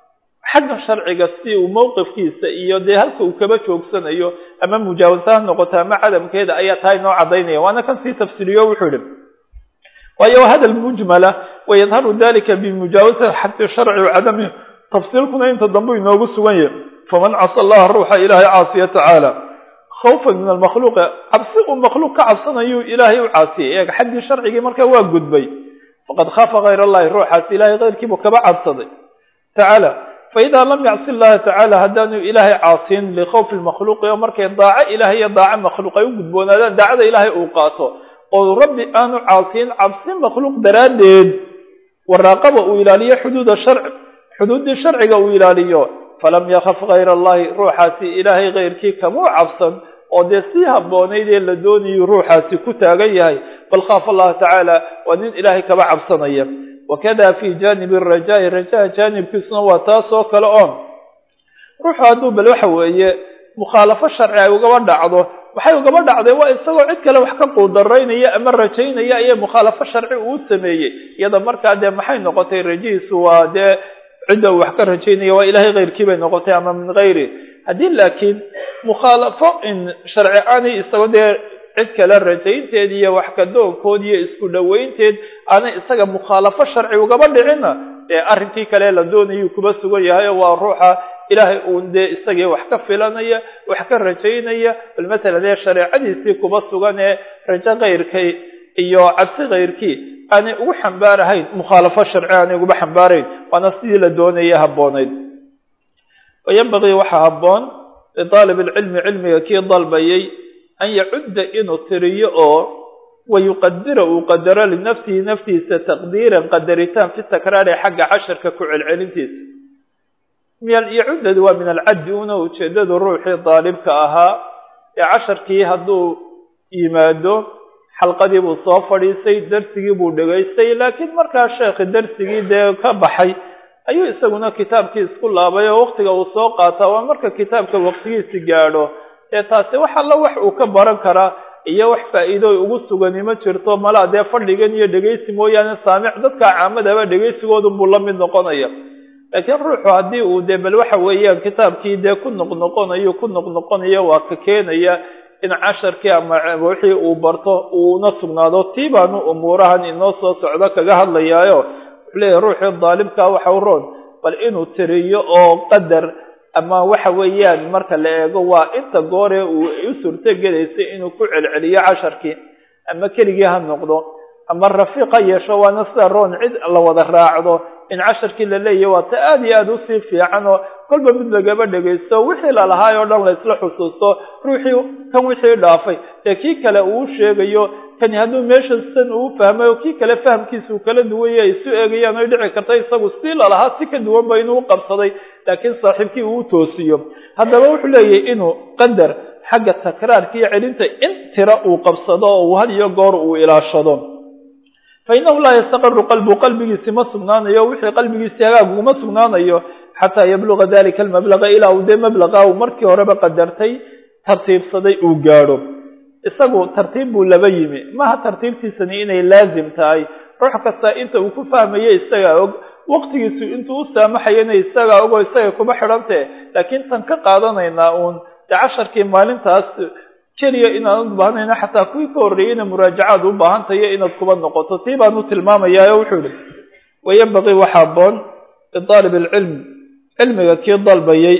xagga sharciga si uu mowqifkiisa iyo dee halka uu kaba joogsanayo ama mujaawasa ha noqoto ama cadamkeeda ayaa tahay noo caddaynaya waana kan sii tafsiriyo wuxuu yihi waayo hadal mujmala wayadharu dalika bimujaawasati xaddi sharci wacadamihi tafsiilkuna inta dambe inoogu sugan yahay faman casa allaha ruuxa ilaahay caasiya tacaala khawfan min almakhluuqi cabsi uu makhluuq ka cabsanayuu ilaahay u caasiyay eeg xaggii sharcigii markaa waa gudbay faqad khaafa hayr allahi ruuxaas ilahay keyrkiibuu kaba cabsaday tacaala faidaa lam yacsi llaha tacaala haddaanu ilaahay caasiyin likhawfi lmakhluuqi oo markay daaco ilahay iyo daaco makhluuq ay u gudboonaadaan daacada ilaahay uu qaato oo rabbi aanu caasiyin cabsi makhluuq daraaddeed waraaqaba uu ilaaliyo xuduuda sharci xuduuddii sharciga uu ilaaliyo falam yakaf hayr allahi ruuxaasi ilaahay keyrkii kamuu cabsan oo dee sii habboonayd ee la doonayuu ruuxaasi ku taagan yahay bal khaafa allaha tacaala waa nin ilaahay kaba cabsanaya wakada fi janibi arajaai rajaha jaanibkiisuna waa taas oo kale oon ruuxu hadduu bal waxa weeye mukhaalafo sharci ay ugaba dhacdo waxay ugaba dhacday waa isagoo cid kale wax ka quudaraynaya ama rajaynaya ayay mukhaalafo sharci uu sameeyey iyada markaa dee maxay noqotay rajihiisu waa dee cidda uu wax ka rajaynaya waa ilahay keyrkii bay noqotay ama min hayri haddii laakiin mukhaalafo in sharci aanay isagoo dee cid kale rajaynteed iyo wax kadoonkood iyo isku dhoweynteed aanay isaga mukhaalafo sharci ugaba dhicinna dee arrinkii kale la doonayuu kuba sugan yahay oo waa ruuxa ilaahay uun dee isagii wax ka filanaya wax ka rajaynaya bal matalan dee shareecadiisii kuba sugan ee rajo keyrkay iyo cabsi keyrkii aanay ugu xambaarahayn mukhaalafo sharci aanay uguba xambaarayn waana sidii la doonaya habboonayd wayanbagii waxaa habboon lidaalib alcilmi cilmiga kii dalbayay an yacudda inuu tiriyo oo wayuqadira uu qadaro linafsihi naftiisa taqdiiran qadaritaan fi takraari xagga casharka ku celcelintiisa yacuddadu waa min alcaddi una ujeedadu ruuxii daalibka ahaa ee casharkii hadduu yimaado xalqadii buu soo fadhiisay darsigii buu dhegaystay laakiin markaa sheekhi darsigii dee ka baxay ayuu isaguna kitaabkii isku laabay oo waktiga uu soo qaataa waa marka kitaabka waqtigiisi gaadho dee taasi wax alla wax uu ka baran karaa iyo wax faa'iidooy ugu sugani ma jirto malaa dee fadhigan iyo dhegaysi mooyaane saamic dadka caamadaba dhegaysigoodun buu la mid noqonaya laakiin ruuxu haddii uu dee bal waxa weeyaan kitaabkii dee ku noqnoqonayo ku noqnoqonayo waa ka keenaya in casharkii ama wixii uu barto uuna sugnaado tii baanu umuurahan inoo soo socdo kaga hadlayaayo wuxuu leeyahay ruuxii daalibkaa waxa u roon bal inuu tiriyo oo qadar ama waxa weeyaan marka la eego waa inta gooree uu u suurtogelaysay inuu ku celceliyo casharkii ama keligii ha noqdo ama rafiiq ha yeesho waana sida roon cid la wada raacdo in casharkii la leeyahy waa ta aada iyo aada usii fiican oo kolba mid lagaba dhegaysto wixii lalahaay oo dhan la isla xusuusto ruuxii kan wixii dhaafay ee kii kale uu sheegayo kani hadduu meesha san uu fahmay oo kii kale fahamkiisa uu kala duwanya ay isu eegayaan oy dhici karta isagu sii lalahaa si ka duwanba inuu qabsaday laakiin saaxiibkii uu toosiyo haddaba wuxuu leeyahay inuu qadar xagga takraarka iyo celinta in tira uu qabsado oo uu had iyo goor uu ilaashado fainahu laa yastaqaru qalbu qalbigiisi ma sugnaanayo wixii qalbigiisi hagaag uguma sugnaanayo xataa yabluga dalika almablaga ilaa uu dee mablaqa uu markii horeba qadartay tartiibsaday uu gaadho isagu tartiib buu laba yimi maha tartiibtiisani inay laazim tahay ruux kasta inta uu ku fahmayo isagaa og waqtigiisu intuu u saamaxayana isagaa og oo isaga kuma xidhantee laakiin tan ka qaadanaynaa uun dee casharkii maalintaas keliya inaanad ubaahanayna xataa kuwii ka horreeyeyna muraajacaad u baahantayo inaad kuba noqoto tii baanu tilmaamayaa wuxuu yihi wayambaqii waxa aboon lidaalib alcilm cilmiga kii dalbayay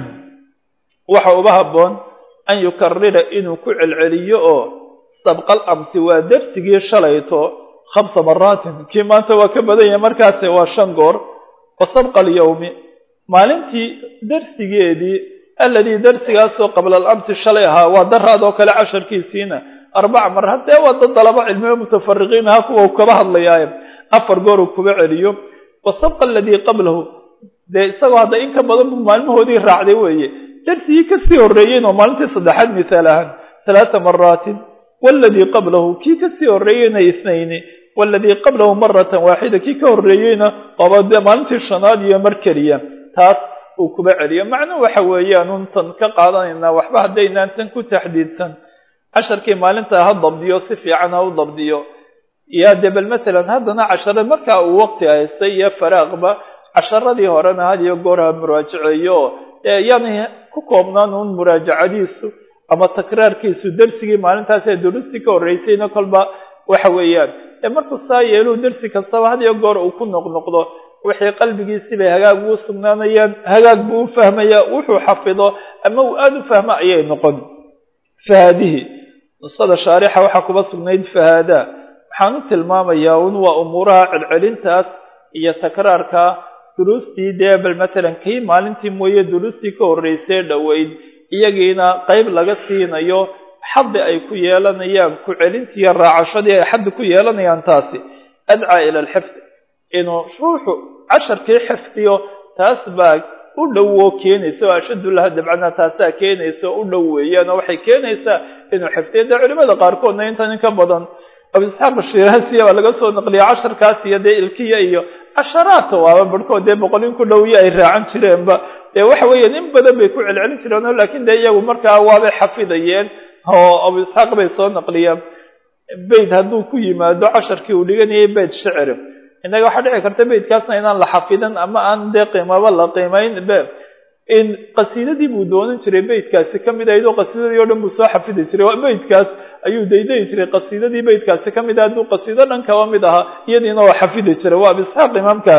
waxa uba habboon an yukarira inuu ku celceliyo oo sabqal amsi waa dersigii shalayto khamsa maraatin kii maanta waa ka badan yahay markaase waa shan goor wa sabqa alyawmi maalintii dersigeedii alladii darsigaasoo qabla alamsi shalay ahaa waa daraad oo kale casharkiisiina arbaca mar haddee waa dad dalaba cilmiyo mutafariqiin aha kuwa uu kaba hadlayaaye afar goor uu kuba celiyo wa sabqa aladii qablahu dee isagoo hadda in ka badan buu maalmahoodii raacday weeye darsigii kasii horreeyeyn oo maalintii saddexaad mithaal ahaan halaata maraatin waladii qablahu kii kasii horreeyeyna ithnayni waladii qablahu maratan waaxida kii ka horreeyeyna oba dee maalintii shanaad iyo mar keliya taas uu kuba celiyo macnuhu waxa weeyaan untan ka qaadanaynaa waxba haddaynaan tan ku taxdiidsan casharkii maalintaa ha dabdiyo si fiican ha u dabdiyo yaa dee bal matalan haddana cashare markaa uu waqti haystay iyo faraaqba casharadii horena had iyo goor ha muraajaceeyo yaanay ku koobnaan uun muraajacadiisu ama takraarkiisu dersigii maalintaas ee durusti ka horreysayna kolba waxa weeyaan ee markuu saa yeeluu dersi kastaba had iyo goor uu ku noqnoqdo wixii qalbigiisi bay hagaag ugu sugnaanayaan hagaag buu u fahmayaa wuxuu xafido ama uu aada u fahmo ayay noqon fahaadihi nusada shaarixa waxaa kuba sugnayd fahaada waxaan u tilmaamayaa un waa umuuraha celcelintaas iyo takraarka duruustii dee bal matalan kii maalintii mooye duruustii ka horreysay dhoweyd iyagiina qeyb laga siinayo xaddi ay ku yeelanayaan ku celintiiyo raacashadii ay xaddi ku yeelanayaan taasi adcaa ila alxifdi inuu ruuxu casharkii xifdiyo taas baa u dhowo keenaysa oo ashaddu laha dabcana taasaa keenaysa oo u dhow weeyaan oo waxay keenaysaa inuu xifdiyo dee culimada qaarkoodna intan in ka badan abu isxaaq ashiraasiya baa laga soo naqliya casharkaas iyo dee ilkiya iyo casharaadta waaba barhkood dee boqolin ku dhowyo ay raacan jireenba dee waxa weeyaan in badan bay ku celcelin jireen o laakiin dee iyagu markaa waabay xafidayeen oo abu isxaaq bay soo naqliyeen beyt hadduu ku yimaado casharkii uu dhiganayay beyt shicri innaga waxaa dhici karta beytkaasna inaan la xafidin ama aan dee qiimaba la qiimayn be in qasiidadii buu doonan jiray beytkaasi ka mid ahayd oo qasiidadii o dhan buu soo xafidi jiray waa beytkaas ayuu daydayi jiray qasiidadii beytkaasi ka mid ah hadduu qasiido dhan kaba mid ahaa iyadiina waa xafidi jiray waa abisxaaq imaamka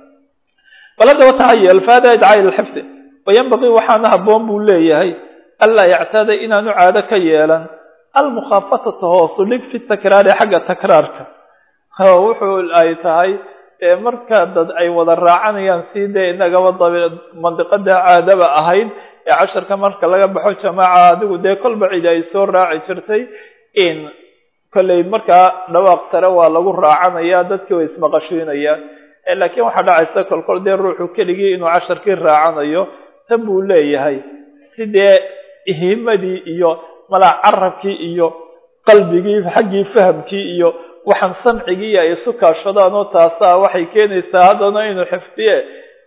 bal haddaba tahayel faada idcaa ila lxifdi wayanbaqii waxaana habboon buu leeyahay anlaa yactaada inaanu caado ka yeelan almukhaafatata hoosu dhig fi takraari xagga takraarka wuxuu ay tahay marka dad ay wada raacanayaan si dee inagaba dabi mandiqada caadaba ahayd ee casharka marka laga baxo jamaaca adigu dee kolba cidi ay soo raaci jirtay in kolley markaa dhawaaq sare waa lagu raacanaya dadkii way ismaqashiinayaan laakiin waxaa dhacaysa kolkol dee ruuxu keligii inuu casharkii raacanayo tan buu leeyahay si dee himadii iyo malaa carabkii iyo qalbigii xaggii fahamkii iyo waxaan samcigii ay isu kaashadaan oo taasaa waxay keenaysaa haddana inuu xifdiye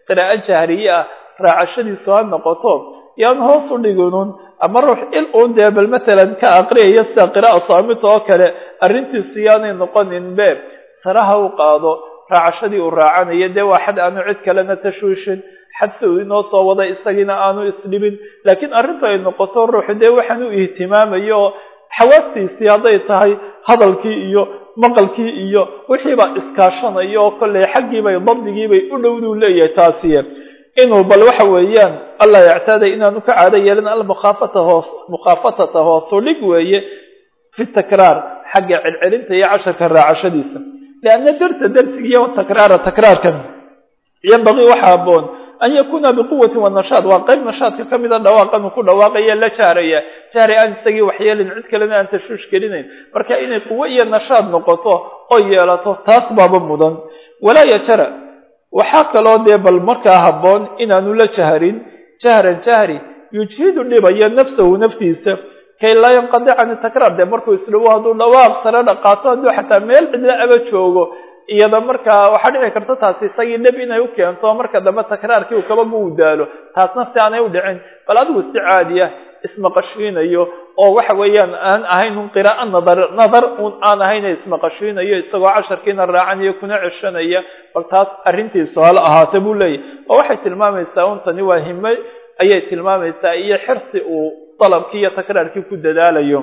qiraa'o jahriye ah raacashadiisu ha noqoto yaan hoos u dhiginun ama ruux il uun dee bal matalan ka aqriyaya sida qira'a saamita oo kale arrintiisu yaanay noqonin be saraha u qaado raacashadii uu raacanayo dee waa xad aanu cid kalena tashwiishin xadse uu inoo soo wada isagiina aanu isdhibin laakiin arrintu ay noqoto ruuxu dee waxaan u ihtimaamayo oo xawaastiisii hadday tahay hadalkii iyo maqalkii iyo wixiibaa iskaashanaya oo kolley xaggiibay dabdigiibay u dhowduu leeyahay taasiye inuu bal waxa weeyaan allah yactaaday inaanu ka caado yeelin almukhaafata hoos mukhaafatata hoosu dhig weeye fi takraar xagga celcelinta iyo casharka raacashadiisa lianna darsa darsigiiyo takraara takraarkan yanbagii waxa aboon an yakuna biquwati wanashaad waa qayb nashaadka ka mida dhawaaqan uu ku dhawaaqaya la jaaraya jahri aan isagii waxyeelin cid kalena aan tashwiish gelinayn marka inay quwo iyo nashaad noqoto oo yeelato taas baaba mudan walaa yajara waxaa kaloo dee bal markaa habboon inaanu la jaharin jahran jahri yujhidu dhibaya nafsahu naftiisa kay laa yanqadi can takraar dee markuu isdhawo hadduu dhawaaq sare dhaqaato hadduu xataa meel cidla aba joogo iyada markaa waxaa dhici karta taasi isagii dhib inay u keento marka dambe takraarkii uu kaba guudaalo taasna si aanay u dhicin bal adigu si caadiya ismaqashiinayo oo waxa weeyaan aan ahayn un qiraa'o nadar nadar un aan ahayna ismaqashiinayo isagoo casharkiina raacanayo kuna ceshanaya bal taas arrintiisu hala ahaata buu leeyahy oo waxay tilmaamaysaa untani waa hime ayay tilmaamaysaa iyo xirsi uu dalabkii iyo takraarkii ku dadaalayo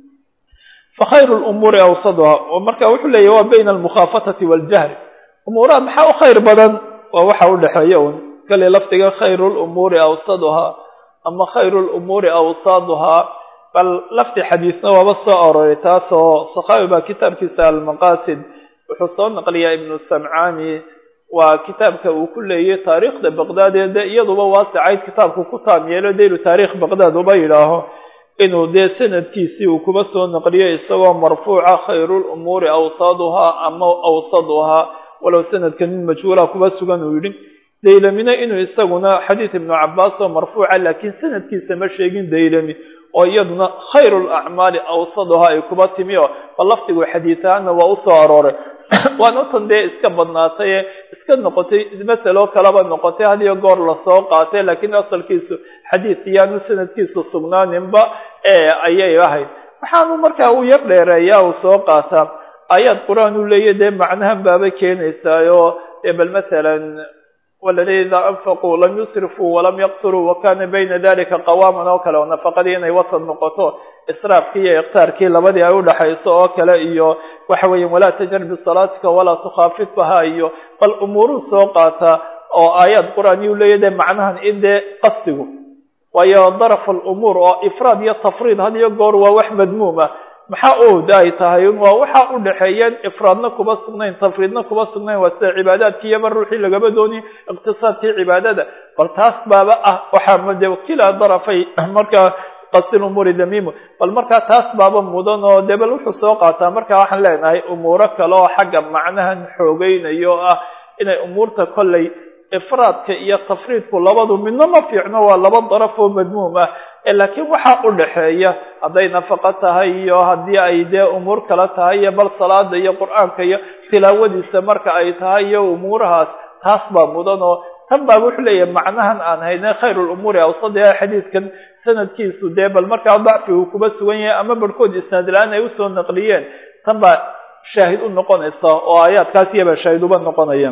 fakhayru lumuuri awsaduha oo marka wuxuu leeyahy waa bayna almukhaafatati waaljahri umuuraha maxaa u khayr badan waa waxa u dhexeeya un kale lafdiga khayru lumuuri awsaduhaa ama khayru lumuuri awsaaduhaa bal lafdi xadiisna waaba soo aroray taasoo sakhaawi baa kitaabkiisa almaqaasid wuxuu soo naqliyaa ibnu samcaani waa kitaabka uu ku leeyay taariikhda baqdaad ee de iyaduba waasicayd kitaabku ku taam yeelo daylu taarikh baqdaad uba yidhaaho inuu dee sanadkiisii uu kuba soo naqliyo isagoo marfuuca khayru lumuuri awsaaduhaa ama awsaduhaa walow sanadka nin majhuula kuba sugan uu yidhi daylamina inuu isaguna xadiid ibnu cabaas oo marfuuca laakiin sanadkiisa ma sheegin daylami oo iyaduna khayru lacmaali awsaduhaa ay kuba timi oo bal lafdigu xadiis ahaana waa usoo arooray waana tan dee iska badnaatay ee iska noqotay masaloo kaleba noqotay had iyo goor lasoo qaatay laakiin asalkiisu xadiid iyaanu sanadkiisu sugnaaninba ee ayay ahayd waxaanu markaa u yar dheereeyaa uu soo qaataa aayaad qur-aan uu leeyahy dee macnahan baaba keenaysaayo dee bal matalan waladina idaa anfaquu lam yusrifuu walam yaqturuu wakana bayna dalika qawaaman oo kale oo nafaqadii inay wasad noqoto israafkii iyo iqtaarkii labadii ay udhaxayso oo kale iyo waxa weeya walaa tajhar bisalaatika walaa tukhaafid baha iyo bal umuuruu soo qaataa oo aayaad qur-aan yuu leeyahy dee macnahan in dee qasdigu waayo daraf alumuur oo ifraad iyo tafriid had iyo goor waa wax madmuuma maxaa ood ay tahay waa waxaa u dhexeeyeen ifraadna kuba sugnayn tafriidna kuba sugnayn waa sida cibaadaadkii iyaba ruuxii lagaba dooni iqtisaadkii cibaadada bal taas baaba ah waxaa de kilaa darafay markaa qasdi lumuuri damimu bal markaa taas baaba mudan oo dee bal wuxuu soo qaataa markaa waxaan leenahay umuuro kale oo xagga macnahan xoogeynayo oo ah inay umuurta kollay ifraadka iyo tafriidku labadu midna ma fiicno waa laba daraf oo madmuum ah laakiin waxaa u dhexeeya hadday nafaqo tahay iyo haddii ay dee umuur kale tahay iyo bal salaada iyo qur-aanka iyo tilaawadiisa marka ay tahay iyo umuurahaas taas baa mudan oo tan baa wuxuu leeyahay macnahan aan hayne khayr lumuuri awsadiha xadiidkan sanadkiisu dee bal markaa dacfi uu kuba sugan yahay ama barhkood isnaad la-aan ay usoo naqliyeen tan baa shaahid u noqonaysa oo aayaadkaas iyabaa shaahid uba noqonaya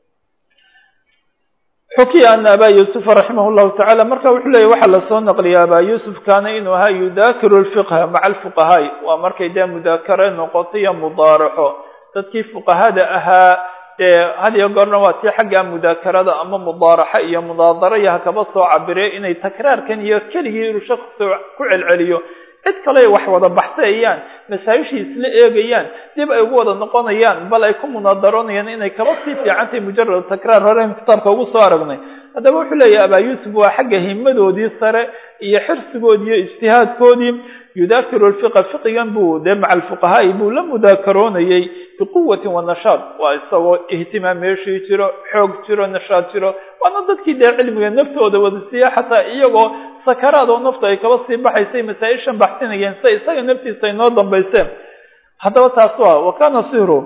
xukiya ana abaa yuusufa raximah llahu tacala marka wuxuu leeyahy waxaa lasoo naqliya abaa yuusuf kaana inuu ahaa yudaakiru lfiqha maca alfuqahaai waa markay dee mudaakare noqoto iyo mudaaraxo dadkii fuqahada ahaa dee had iyo goorna waa tii xagga mudaakarada ama mudaaraxo iyo munaadaro iyo hakaba soo cabire inay takraarkan iyo keligii inuu shaksi ku celceliyo cid kale ay wax wada baxsayayaan masaa-ishii isla eegayaan dib ay ugu wada noqonayaan bal ay ku munaadaroonayaan inay kaba sii fiicantahay mujarad takraar horeyn kitaabka ugu soo aragnay haddaba wuxuu leeyahay abaa yuusuf waa xagga himadoodii sare iyo xirsigoodii iyo ijtihaadkoodii yudaakiru lfiqa fiqigan buu dee maca alfuqahaai buu la mudaakaroonayay biquwatin wa nashaad waa isagoo ihtimaam meeshii jiro xoog jiro nashaad jiro waana dadkii dee cilmiga naftooda wadasiiya xataa iyagoo sakaraad oo naftu ay kaba sii baxaysay masaa-ishan baxsinayeen sia isaga naftiisa ay noo dambayseen haddaba taas waa wa kaana sihru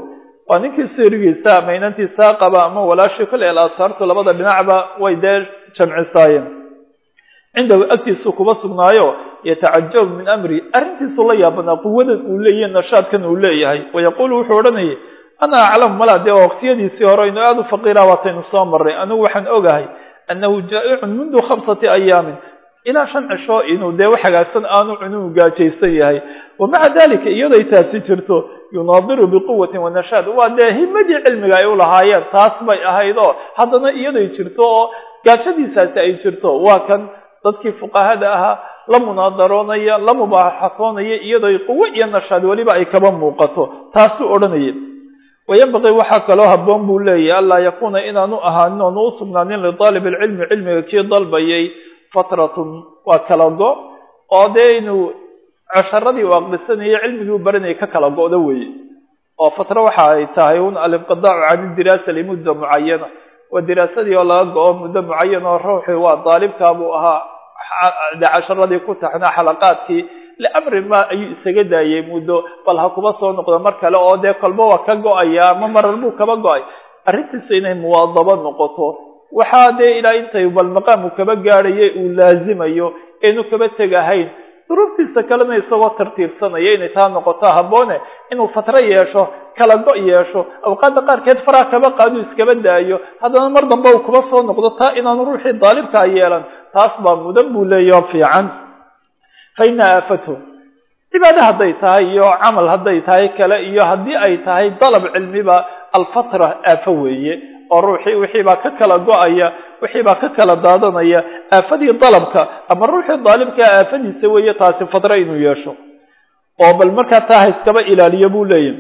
waa ninkii sirigiisa ama inantiisaa qaba ama walaashii kole alasaartu labada dhinacba way dee jamcisaayeen cindahu agtiisuu kuba sugnaayo yatacajabu min amri arrintiisuu la yaabanaa quwadan uu leeyahy nashaadkan uu leeyahay wayaquulu wuxuu odhanayay ana aclamu mala dee waqtiyadiisii hore inu aada u faqiira waataynu soo marray anigu waxaan ogahay annahu jaa'icun mundu khamsati ayaamin ilaa shan cisho inuu dee wax hagaagsan aanu cunuu gaajaysan yahay wa maca dalika iyaday taasi jirto yunaadiru biquwatin wanashaad waa dee himadii cilmiga ay u lahaayeen taas bay ahayd oo haddana iyaday jirto oo gaajadiisaasi ay jirto waa kan dadkii fuqahada ahaa la munaadaroonaya la mubaaxafoonaya iyadoo quwo iyo nashaad weliba ay kaba muuqato taasuu odhanaya wayanbaqii waxaa kaloo habboon buu leeyahy anlaa yakuuna inaanu ahaanin oonu u sugnaanin lidaalib alcilmi cilmiga kii dalbayay fatratun waa kala go oo dee inuu casharadii u aqrisanayay cilmigii u baranayay ka kala go'do weeye oo fatro waxa ay tahay un alinqidaacu can idiraasa limudda mucayana waa diraasadii oo laga go-o muddo mucayan oo ruuxii waa daalibkaabuu ahaa de casharadii ku taxnaa xalaqaadkii liamri ma ayuu isaga daayay muddo bal ha kuba soo noqdo mar kale oo dee kolba waa ka go-aya ama marar buu kaba go-ay arrintiisu inay muwaadabo noqoto waxaa dee ilaa intay bal maqaamu kaba gaadhaya uu laazimayo eenu kaba tegahayn duruuftiisa kalena isagoo tartiibsanaya inay taa noqoto habboone inuu fatro yeesho kala go' yeesho awqaadda qaarkeed faraa kaba qaaduu iskaba daayo haddana mar dambe uu kuba soo noqdo taa inaanu ruuxii daalibkaa yeelan taas baa mudan buu leeyaho fiican fa ina aafathu cibaade hadday tahay iyo camal hadday tahay kale iyo haddii ay tahay dalab cilmiba alfatra aafo weeye oo ruuxii wixiibaa ka kala go-aya wixiibaa ka kala daadanaya aafadii dalabka ama ruuxii daalibkaa aafadiisa weeye taasi fatra inuu yeesho oo bal markaa taa ha iskaba ilaaliyo buu leeyahy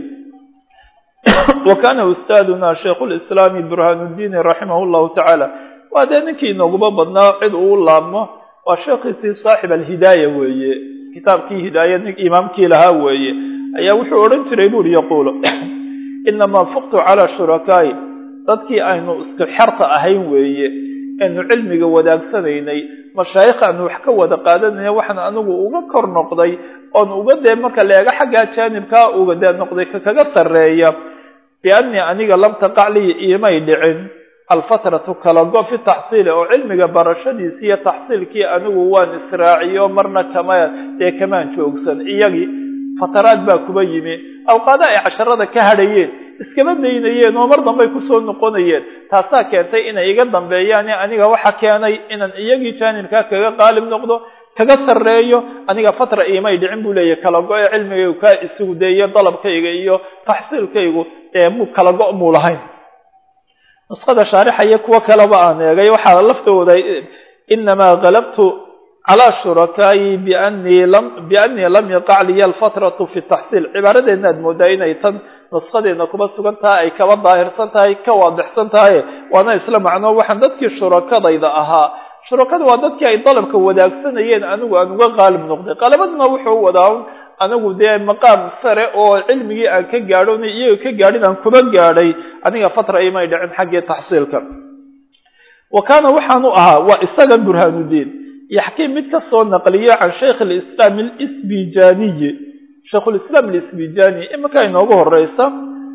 wa kana ustaaduna shaykhu lislaami burhaanuddiini raximah llahu tacaala waa dee ninkii inooguba badnaa cid uu laabmo waa sheekhiisii saaxib alhidaaya weeye kitaabkii hidaaya nin imaamkii lahaa weeye ayaa wuxuu odhan jiray buuri yaquulo inamaa fuqtu calaa shurakaa'i dadkii aynu isku xerta ahayn weeye aynu cilmiga wadaagsanay mashaayikh aanu wax ka wada qaadanayna waxaan anigu uga kor noqday oon uga dee marka la eego xaggaa jaanibkaa uga dee noqday ka kaga sarreeya biannii aniga lam taqac lii iimay dhicin alfatratu kala go fi taxsiili oo cilmiga barashadiisi iyo taxsiilkii anigu waan israaciyo marna kama dee kamaan joogsan iyagii fataraad baa kuba yimi awqaada ay casharada ka hadhayeen iskaba daynayeen oo mar dambey kusoo noqonayeen taasaa keentay inay iga dambeeyaan aniga waxa keenay inaan iyagii jaanibkaa kaga qaalib noqdo kaga sarreeyo aniga fatra iimay dhicin buu leeyahy kala go-e cilmigaygu kaa isugu deeyo dalabkayga iyo taxsiilkaygu ee mu kala go' muu lahayn nusqada shaarixaya kuwo kaleba aan eegay waxaa laftooda inamaa galabtu calaa shurakaayi bianii lam biannii lam yaqac liya alfatratu fi taxsiil cibaaradeedna aad moodaa inay tan nusqadeedna kuba sugan tahay ay kaba daahirsan tahay ka waadixsan tahay waana isla macnoo waxaan dadkii shurakadayda ahaa shurakada waa dadkii ay dalabka wadaagsanayeen anigu aan uga qaalib noqday qalabadna wuxuu wadaa anigu dee maqaam sare oo cilmigii aan ka gaadho iyaga ka gaadhin aan kuba gaadhay aniga fatra imay dhicin xaggii taxsiilka wa kaana waxaanu ahaa waa isaga burhaanuddiin yaxkii mid ka soo naqliyo can shaykh alislaam alisbijaniyi shaykhulislaam alisbijani iminka inoogu horeysa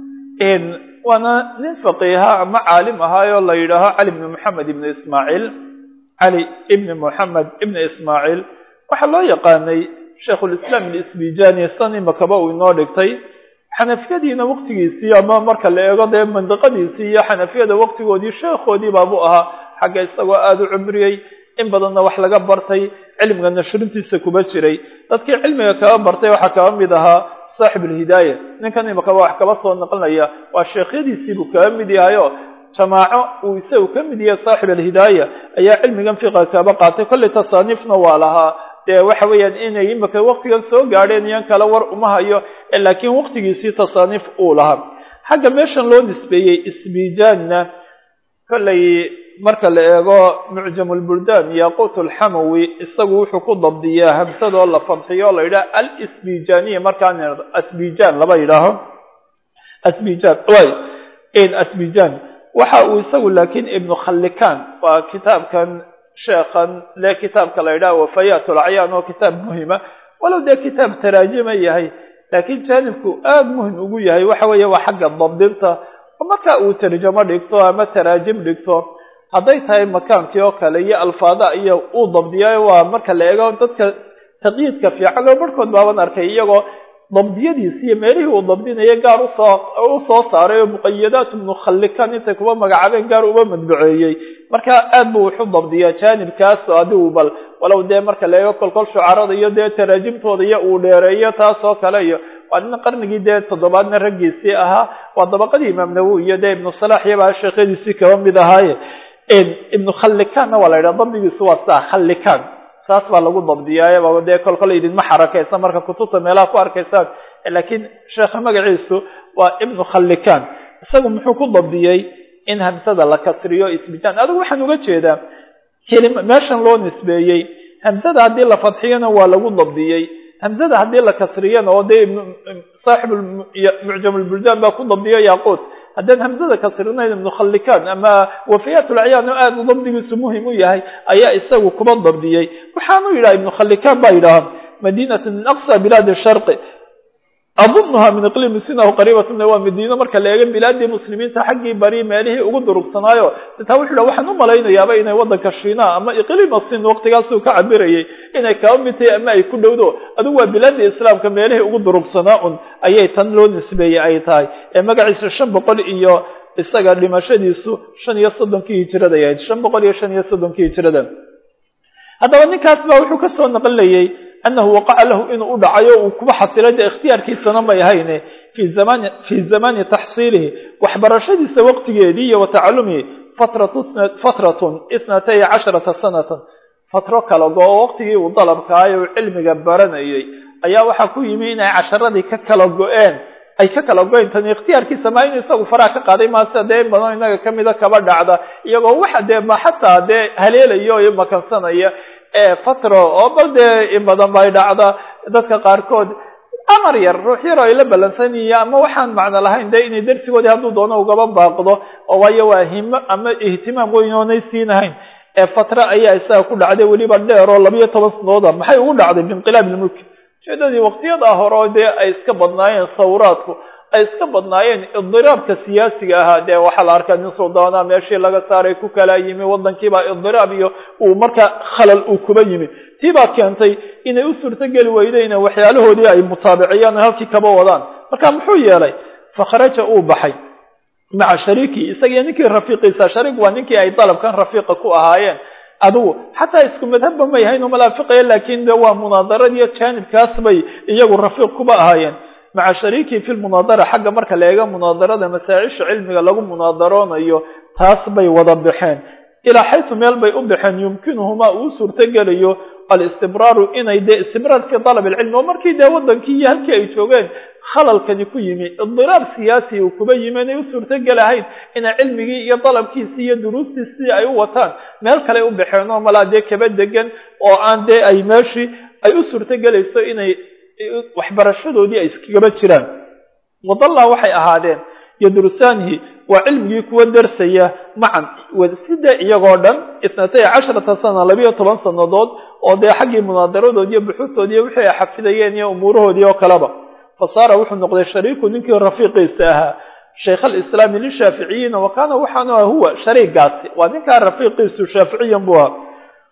waana nin faqiiha ama caalim ahaayoo la yidhaaho cali bni moxamed ibni ismaaciil cali ibni moxamed ibni ismaaciil waxaa loo yaqaanay shaykhulislaam alisbijani san imakaba uu inoo dhigtay xanafiyadiina waqtigiisii ama marka la eego dee mandiqadiisii iyo xanafiyada waqtigoodii sheekhoodii baabuu ahaa xagga isagoo aada u cumriyey in badanna wax laga bartay cilmiga nashrintiisa kuba jiray dadkii cilmiga kaba bartay waxaa kaba mid ahaa saaxib alhidaaya ninkan imakaba wax kaba soo naqlinaya waa sheekhyadiisiibuu kaba mid yahayo jamaaco uu isagu ka mid yahay saaxib alhidaaya ayaa cilmigan fiqa kaba qaatay kollay tasaaniifna waa lahaa dee waxa weeyaan inay imika waqtigan soo gaadheen iyan kale war uma hayo laakiin waqtigiisii tasaaniif uu lahaa xagga meeshan loo nisbeeyey isbijaanna kollay marka la eego mucjam lbuldaan yaqut lxamawi isagu wuxuu ku dabdiyaa hamsadoo la fadxiyo la yidhaha alisbijaniya markaan asbijan laba yidhaaho asbijan asbijan waxa uu isagu laakiin ibnu khallikan waa kitaabkan sheekhan le kitaabka la yidhaha wafayat lacyaan oo kitaab muhima walow dee kitaab taraajima yahay laakiin jaanibku aada muhim ugu yahay waxa weeye waa xagga dabdinta oo marka uu tarjamo dhigto ama taraajim dhigto hadday tahay makaankii oo kale iyo alfaada iyo uu dabdiyayo waa marka la eego dadka taqyiidka fiican oo barhkood baaban arkay iyagoo dabdiyadiisi iyo meelihii uu dabdinaya gaar usoo u soo saaray oo muqayadaat mukhallikan intay kuba magacaabeen gaar uba madbuceeyey marka aad buu wuxu dabdiyaa jaanibkaas adigu bal walow dee marka la eego kolkol shucarada iyo dee taraajimtooda iyo uu dheereeyo taas oo kale iyo waa nin qarnigii dee toddobaadna raggiisii ahaa waa dabaqadii imaam nawowi iyo dee ibnu salax iyabaa sheekhadiisii kaba mid ahaaye ibnu khallikanna waa la yidhaha dabdigiisu waa saa khallikan saas baa lagu dabdiyaayaba dee kol kole idinma xarakaysa marka kutubta meelaha ku arkaysaan laakiin sheekha magaciisu waa ibnu khallikan isagu muxuu ku dabdiyey in hamsada la kasriyo isbijaan adigu waxaan uga jeedaa kelima meeshan loo nisbeeyey hamsada haddii la fadxiyana waa lagu dabdiyey hamsada haddii la kasriyana oo dee saaxib mucjam lbuldaan baa ku dabdiyo yaquut haddaan hamsada kasrinayn ibnu khallikan ama wafiyaat lacyaan oo aada dabdigiisu muhim u yahay ayaa isagu kuba dabdiyey waxaanu yidhaha ibnu khallikan baa yidhaha madinatu min aqsa bilaadi sharqi adunuha min iqliimi sinahu qariibat min waa madiino marka la eego bilaadii muslimiinta xaggii bari meelihii ugu durugsanaayo taa wuxu yidhaha waxaan u malaynayaaba inay waddanka shiinaa ama iqliima sin waqtigaasuu ka cabirayay inay kaba mid tahay ama ay ku dhowdo adigu waa bilaadii islaamka meelihii ugu durugsanaa un ayay tan loo nisbeeyey ay tahay ee magaciisa shan boqol iyo isaga dhimashadiisu shan iyo soddonkii hijirada ay ahayd shan boqol iyo shan iyo soddonkii hijirada haddaba ninkaas baa wuxuu kasoo naqlinayay anahu waqaca lahu inuu u dhacayo uu kuba xasilay dee ikhtiyaarkiisana may ahayne fi zamani fii zamani taxsiilihi waxbarashadiisa waqtigeedii iyo wa tacalumihi fatratu fatratun ithnatay casharata sanatan fatro kala go-o waqtigii uu dalabkaayo uu cilmiga baranayay ayaa waxaa ku yimi inay casharadii ka kala go-een ay ka kala go-een tani ikhtiyaarkiisa maa inuu isagu faraha ka qaaday maase dee in badan inaga kamida kaba dhacda iyagoo waxa dee ma xataa dee haleelaya o makansanaya fatro oo bal dee in badan bay dhacda dadka qaarkood amar yar ruux yar oo ay la ballansan yihiin ama waxaan macno lahayn dee inay darsigoodii hadduu doono ugaba baaqdo oo waayo waa himo ama ihtimaam weyn oonay siinahayn ee fatra ayaa isaga ku dhacday weliba dheer oo labiyo toban sanooda maxay ugu dhacday biinqilaab ilmulki ujeedadii waqtiyadaa hore oo dee ay iska badnaayeen sawraadku ay iska badnaayeen idiraabka siyaasiga ahaa dee waxaa la arkaa nin suldaana meeshii laga saaray ku kala yimi waddankiibaa idiraab iyo uu marka khalal uu kuba yimi tii baa keentay inay u suurtogeli weydeen waxyaalahoodii ay mutaabiciyaan o halkii kaba wadaan marka muxuu yeelay fakharaja uu baxay maca shariiki isagiyo ninkii rafiiqiisa shariik waa ninkii ay dalabkan rafiiqa ku ahaayeen adigu xataa isku madhabba may ahayn oo malaafiqaya laakiin de waa munaadaradiiyo jaanibkaas bay iyagu rafiiq kuba ahaayeen maca shariikihi fi lmunaadara xagga marka la eego munaadarada masaacisha cilmiga lagu munaadaroonayo taas bay wada baxeen ilaa xaysu meel bay u baxeen yumkinuhumaa uu suurtogelayo alistibraaru inay dee istibraar fi dalab ilcilmi oo markii dee waddankii iyo halkii ay joogeen khalalkani ku yimi idiraab siyaasi uu kuba yimi inay u suurtogelahayn inay cilmigii iyo dalabkiisii iyo duruustiisii ay u wataan meel kale u baxeen oo malaa dee kaba degan oo aan dee ay meeshii ay u suurtogelayso inay waxbarashadoodii ay iskagaba jiraan wadallaa waxay ahaadeen yadrusaanihi waa cilmigii kuwa darsaya macan sida iyagoo dhan itnatay casharata sana labiyo toban sannadood oo dee xaggii munaadaradoodi iyo buxuutoodi iyo wixii ay xafidayeen iyo umuurahoodii oo kaleba fa saara wuxuu noqday shariiku ninkii rafiiqiisa ahaa shaykh alislaami lishaaficiyiina wa kaana waxaanu aha huwa shariigaasi waa ninkaa rafiiqiisu shaaficiyan buu ahaa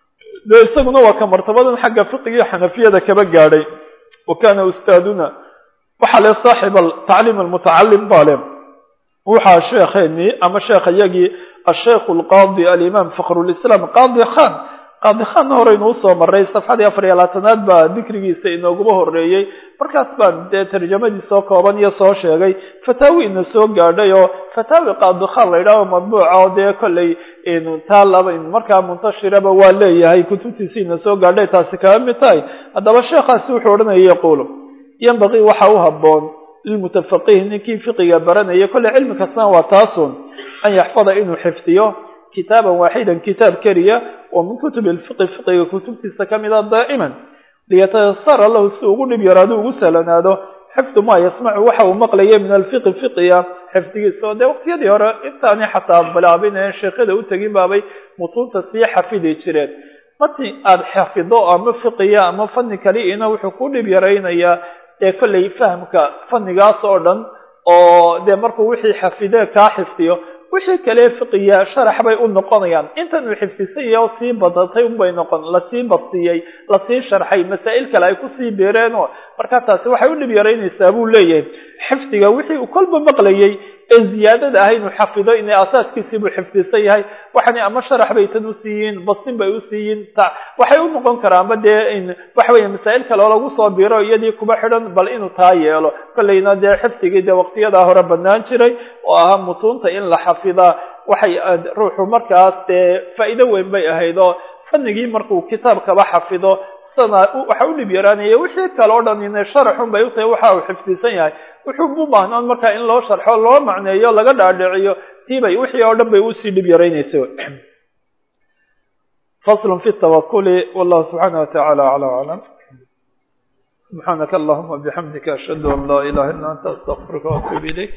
dee isaguna waa ka martabadan xagga fiqigiio xanafiyada kaba gaadhay wa kana ustaaduna waxaa le saaxib tacliim almutacalim baa le waxaa sheekheenii ama sheekh iyagii asheikh alqaadi alimaam fakhrulislaam qaadi khan qaadi khanna horeynu usoo maray safxadii afar iyo labaatanaad baa dikrigiisa inooguma horeeyey markaas baan dee tarjamadii soo kooban iyo soo sheegay fataawi ina soo gaadhay oo fataawi qaadi khan la yidhaaho madbuuca oo dee kolley taa laba markaa muntashiraba waa leeyahay kutubtiisi ina soo gaadhay taasi kaga mid tahay haddaba sheekhaasi wuxuu odhanaya yaquulu yanbaqii waxa u habboon lilmutafaqih ninkii fiqiga baranaya kolley cilmi kastana waa taasun an yaxfada inuu xifdiyo kitaaban waaxidan kitaab keliya oo min kutubi lfiqi fiqiga kutubtiisa ka mida daa'iman liyatayasara lahu si ugu dhib yaraado ugu salanaado xifdu maa yasmacu waxa uu maqlaya min alfiqi fiqiga xifdigiisa oo dee waqtiyadii hore intaani xataa bilaabin ee sheekhada u tegin baabay mutuunta sii xafidi jireen mati aada xafido ama fiqiya ama fani kaliina wuxuu ku dhib yaraynayaa dee kollay fahamka fannigaas oo dhan oo dee markuu wixii xafide kaa xifdiyo wixii kale fiqiya sharax bay u noqonayaan intan uu xifdisanya oo sii badatay unbay noqon lasii bastiyey lasii sharxay masaa'il kale ay kusii beereenoo markaa taasi waxay u dhib yaraynaysaa buu leeyahay xifdiga wixii uu kolba maqlayay ee ziyaadada ah inuu xafido inay asaaskiisii buu xifdisan yahay waxani ama sharax bay tan usiiyiin bastin bay usiiyiin waxay u noqon karaanba dee waxa weeye masaa'il kale oo lagu soo biro iyadii kuba xidhan bal inuu taa yeelo kollayna dee xifdigii dee waqtiyadaa hore bannaan jiray oo ahaa mutuunta in la xafidaa waxay ruuxu markaas dee faa'iido weyn bay ahayd oo fanigii markuu kitaabkaba xafido sana waxa u dhib yaraanaya wixii kale o dhan ina sharaxun bay utahay waxa uu xifdisan yahay wuxuu u baahnaan markaa in loo sharxo loo macneeyo laga dhaadhiciyo siibay wixii oo dhan bay usii dhib yaraynaysa fasl fi tawakuli wallahu subxaana watacaala acla aclam subxaanaka allahuma bixamdika ashhadu an laa ilaha illa anta astaqfiruka waatuub ilayk